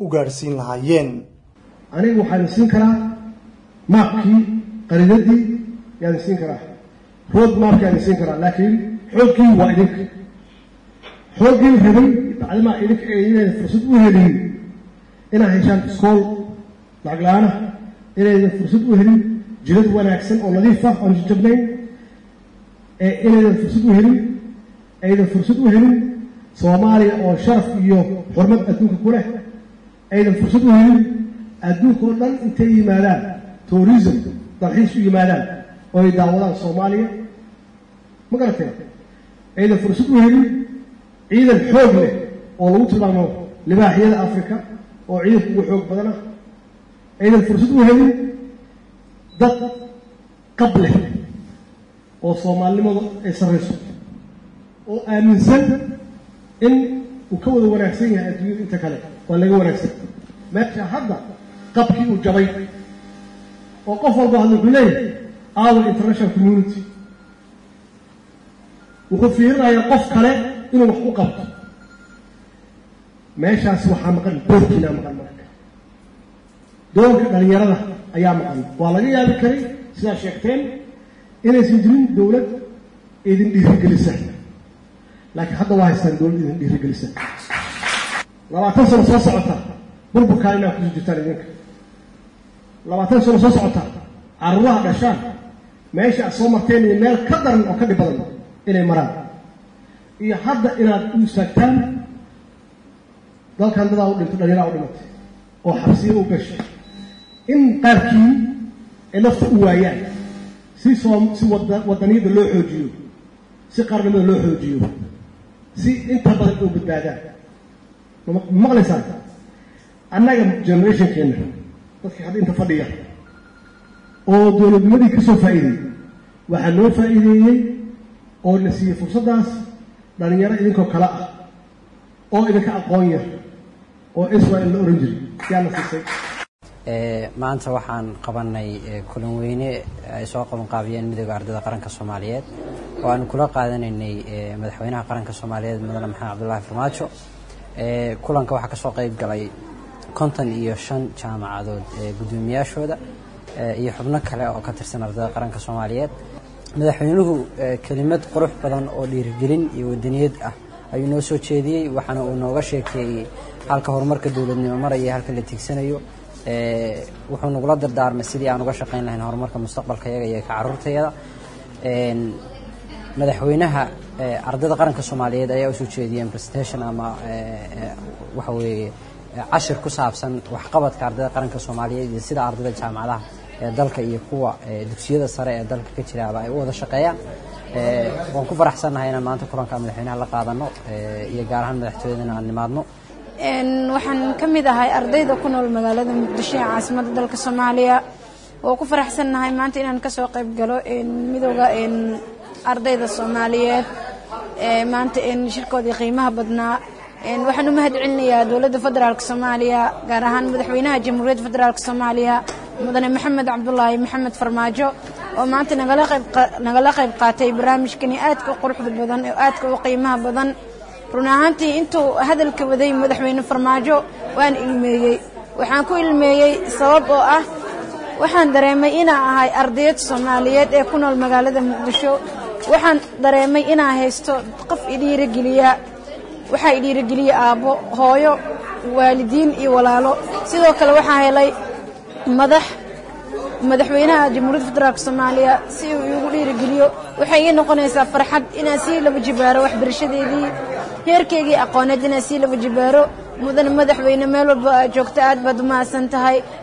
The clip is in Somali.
u gaadhsiin lahaayeen aniga waxaan siin karaa maapkii qaridadii yaan siin karaa road maapki aan siin karaa laakiin xooggii waa idinka xooggii rabay bacdimaa idinka inaydan fursad u helin inaad heshaan iskool lacag la-aana inaydan fursad u helin jilad wanaagsan oo nadiif ah oon jajabnayn inaydan fursad u helin aydan fursad u helin soomaaliya oo sharaf iyo xurmad adduunka ku leh aydan fursad u helin adduunka oo dhan intay yimaadaan tourism dalxiis u yimaadaan oo ay daawadaan soomaaliya ma garatee aydan fursad u helin ciidan xoog leh oo lagu tilmaamo libaaxyada africa oo ciidanka ugu xoog badana aydan fursad u helin dad qab leh oo soomaalinimadu ay sarrayso oo aaminsan in uu ka wada wanaagsan yahay adduunyada inta kale waa laga wanaagsan meesha hadda qabkii uu jabay oo qof walba hadda wuxuu leeyahay our international community wuxuu fiirinayaa qof kale inuu wax u qabto meeshaas waxaa maqan doorkiinaa maqan marka doonka dhalinyarada ayaa maqan waa laga yaabi karay sidaa sheegteen inaysan jirin dowlad idin dhiirigelisa laakiin hadda waa haystaan dowlad idin dhiirigelisa labaatan sano soo socota burburkaa inaa kusoo jirtaan idinka labaatan sano soo socota caruuraha dhashaan meesha aad soo marteen iyo meel ka daran oo ka dhib badan inay maraan iyo hadda inaad u istaagtaan dalkan dadaa u dhintay dhallinyaraa u dhimatay oo xabsiya u gashay in qaarkii ay nafta u waayaan si soo si wadaniyadda loo xoojiyo si qaarnimada loo xoojiyo si inta badan oo badbaadaan ma maqlaysaan annaga generationkeena dadkii hadda inta fadhiya oo dowladnimadii ka soo faa'iideeyey waxaa loo faa'iideeyey oo la siiyey fursaddaas dhalinyaro idinkoo kale ah oo idinka aqoon yar oo israel la oran jiray yaa la siisay maanta waxaan qabanay kulan weyne ay soo qaban qaabiyeen midooda ardayda qaranka soomaaliyeed oo aanu kula qaadanaynay madaxweynaha qaranka soomaaliyeed mudane maxamed cabdulaahi farmaajo kulanka waxaa kasoo qeyb galay konton iyo shan jaamacadood gudoomiyaashooda iyo xubno kale oo ka tirsan ardayda qaranka soomaaliyeed madaxweynuhu kelimad qurux badan oo dhiirigelin iyo wadaniyad ah ayuu noo soo jeediyey waxaana uu nooga sheekeeyey halka horumarka dowladnimo maraya halka la tiigsanayo wuxuu nagula dardaarmay sidii aan uga shaqayn lahayn horumarka mustaqbalka yaga iyo ka caruurtayada madaxweynaha ardayda qaranka soomaaliyeed ayaa usoo jeediyeen presentation ama waxa weeye cashir ku saabsan waxqabadka ardayda qaranka soomaaliyeed iyo sida ardayda jaamacadaha ee dalka iyo kuwa dugsiyada sare ee dalka ka jiraaba ay u wada shaqeeyaan waan ku faraxsannahay inaan maanta kulanka madaxweynaha la qaadano iyo gaar ahaan madaxtooyadana aan nimaadno waxaan ka mid ahay ardayda ku nool magaalada muqdisho ee caasimadda dalka soomaaliya oo ku faraxsannahay maanta inaan kasoo qayb galo midooda ardayda soomaaliyeed maanta shirkoodii qiimaha badnaa waxaan u mahad celinayaa dowladda federaalk soomaaliya gaar ahaan madaxweynaha jamhuuriyadda federaalk soomaaliya mudane maxamed cabdulaahi maxamed farmaajo oo maanta nagala qayb qaatay barnaamijkani aadka u quruxda badan oo aadka u qiimaha badan run ahaantii intuu hadalka waday madaxweyne farmaajo waan ilmeeyey waxaan ku ilmeeyey sabab oo ah waxaan dareemay inaa ahay ardayad soomaaliyeed ee ku nool magaalada muqdisho waxaan dareemay inaa haysto qof idhiirogeliya waxaa idhiirogeliya aabbo hooyo waalidiin iyo walaalo sidoo kale waxaa helay madax madaxweynaha jamhuuriyadda federaalk soomaaliya si uu iigu dhiirigeliyo waxay ii noqonaysaa farxad inaan sii laba jibaaro waxbarashadeedii heerkeygii aqooneed inaan sii laba jibaaro mudane madaxweyne meel walba aad joogto aad baad u mahadsan tahay